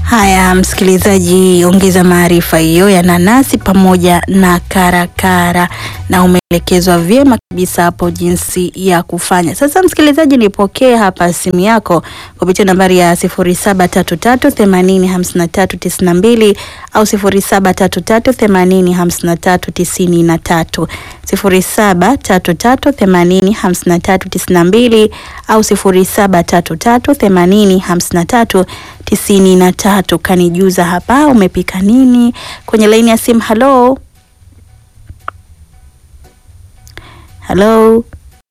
Haya, msikilizaji, ongeza maarifa hiyo ya nanasi pamoja na karakara, na umeelekezwa vyema kabisa hapo jinsi ya kufanya. Sasa msikilizaji, nipokee hapa simu yako kupitia nambari ya 0733805392 au 0733805393, 0733805392 au 0733805393 tisini na tatu. Kanijuza hapa umepika nini kwenye laini ya simu. Halo, halo.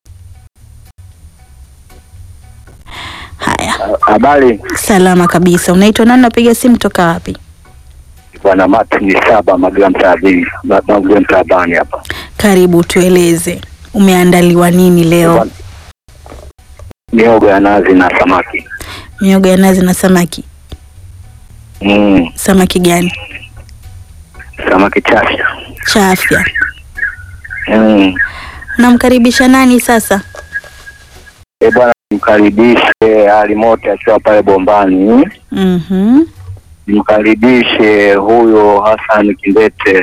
Haya, Habari salama kabisa. Unaitwa nani? Napiga simu toka wapi? bwana Martin Saba Magila Mtaabini Magila Mtaabani hapa. Karibu, tueleze umeandaliwa nini leo? Miogo ya nazi na samaki. Miogo ya nazi na samaki. Mm, Samaki gani? samaki chafya. Cha afya. Mm. Unamkaribisha nani sasa? E bwana, mkaribishe Ali Mote akiwa pale Bombani, Mhm. mkaribishe huyo Hassan Kindete,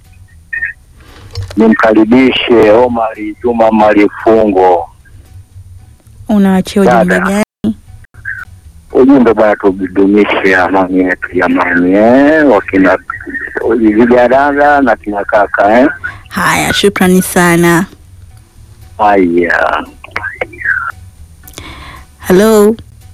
nimkaribishe Omari Juma Malifungo. Unawachia ujumbe Dada. gani? Ujumbe bwana, tudumishe amani yetu jamani, eh, wakina vijadada na kina kaka eh. Haya, shukrani sana. Haya, Halo,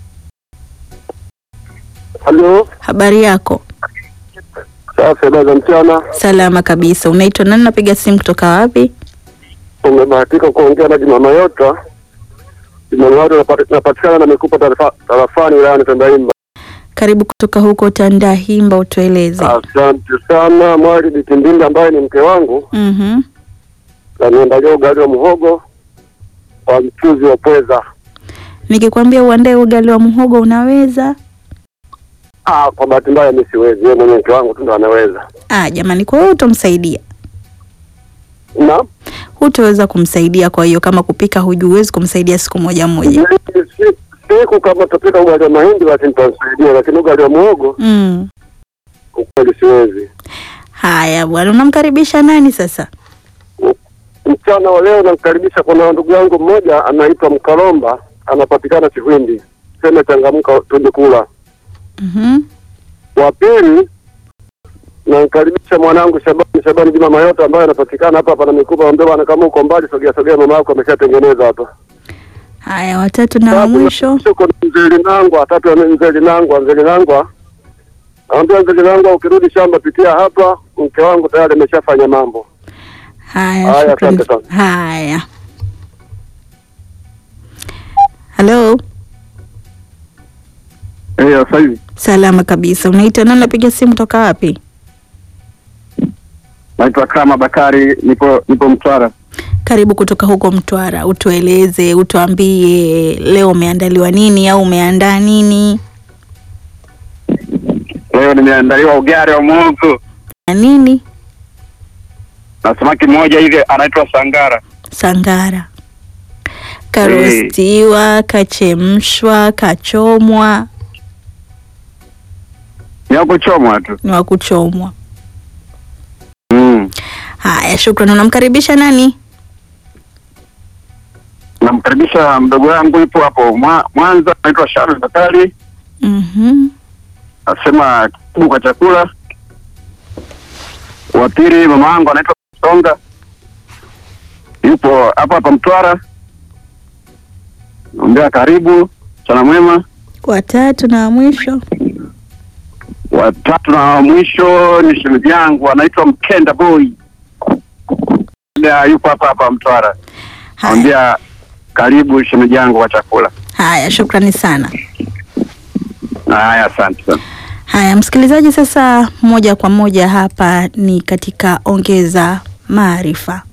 Halo, habari yako? safi. Habari za mchana. Salama kabisa. Unaitwa nani? Napiga simu kutoka wapi? Umebahatika kuongea na Juma Mayota. Juma Mayota napati- napatikana na mikupa tarafa- tarafani wilayani Tandaimba. Karibu kutoka huko Tandahimba, utueleze. Asante sana Mwali Bitindinda ambaye ni mke wangu, Mhm. aniandalia ugali wa muhogo kwa mchuzi wa pweza. Nikikwambia uandae ugali wa muhogo unaweza? Ah, kwa bahati mbaya mimi siwezi, yeye mwenye mke wangu tu ndo anaweza. Ah, jamani, kwa hiyo utamsaidia? Na Hutaweza kumsaidia. Kwa hiyo kama kupika hujui, huwezi kumsaidia siku moja moja. si- siku kama tutapika ugali wa mahindi basi nitamsaidia, lakini ugali wa muhogo Mm. ukweli siwezi. Haya bwana, unamkaribisha nani sasa? Mchana wa leo namkaribisha, kuna ndugu yangu mmoja anaitwa Mkalomba, anapatikana Chihwindi, sema changamka, twende kula. Mhm. Wa pili namkaribisha mwanangu Shabani Shabani Juma Mayota ambaye anapatikana hapa hapa na mikupa, ambia bwana, kama uko mbali sogea sogea, mama yako ameshatengeneza hapa. Haya, watatu na wa Sababu mwisho. Uko na mzee Linangwa, watatu ya mzee Linangwa, mzee Linangwa Anambia mzee Linangwa, ukirudi shamba pitia hapa, mke wangu tayari ameshafanya mambo. Haya, Haya, shukrani. asante sana. Haya, halo, Eh, sasa hivi salama kabisa. Unaitwa nani? Napiga simu toka wapi? naitwa Kama Bakari, nipo nipo Mtwara. Karibu kutoka huko Mtwara, utueleze, utuambie leo umeandaliwa nini au umeandaa nini leo nimeandaliwa ugali wa muhogo na nini? na samaki mmoja hivi anaitwa sangara. Sangara karostiwa, kachemshwa, kachomwa, Ni wa kuchomwa tu. ni wa kuchomwa. Mm. Haya, shukrani. Unamkaribisha nani? Namkaribisha mdogo wangu yupo hapo Mwa- Mwanza, anaitwa Sharon Bakari, Mhm. asema karibu kwa chakula. Wa pili mama wangu anaitwa Songa, yupo hapa hapa Mtwara, naambia karibu, mchana mwema. Watatu na wa mwisho. Watatu na wa mwisho ni shemeji yangu anaitwa Mkenda Boy, Ndio, yupo hapa hapa Mtwara, Haya, naambia karibu shemeji yangu kwa chakula. haya, shukrani sana. Haya, asante sana. Haya, msikilizaji, sasa moja kwa moja hapa ni katika ongeza maarifa.